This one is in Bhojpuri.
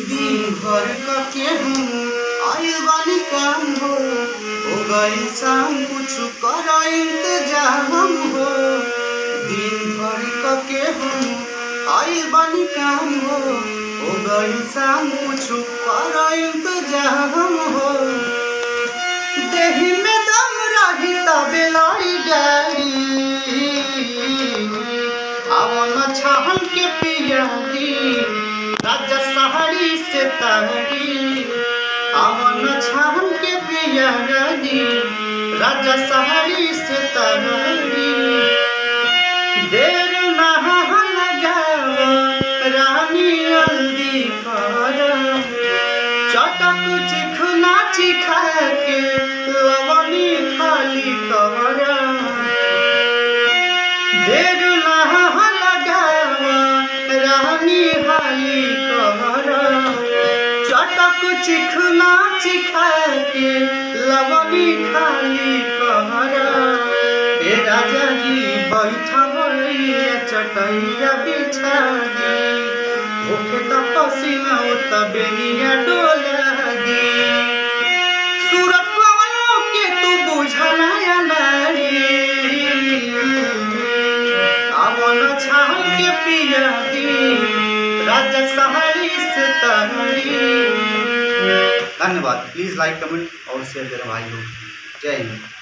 दिन भर के हम आइल बानी काम हो हो गई शाम कुछ कर इंतजाम हो दिन भर के हम आइल बानी काम हो हो गई शाम कुछ कर इंतजाम हो देही में दम रही तबे लाई गाड़ी अवन छहन के पियादी राजा सहारी से तारी अवन छहन के पियादी राजा सहारी से तारी देर नहा लगाव रानी हल्दी कर चटक चिखना चिखा के लवनी खाली कर देर नहा लगाव रानी हाली कर चटक चिखना चिखा के लवनी खाली कर ए राजा जी बैठवैया चटैया बिछा दी होके त पसीना उत बेनिया डोला दी सूरत पवनों के तू बुझलाया नारी अमन छाल के पिया दी राजा सहारी से तहरी धन्यवाद प्लीज लाइक कमेंट और शेयर करें भाई लोग जय हिंद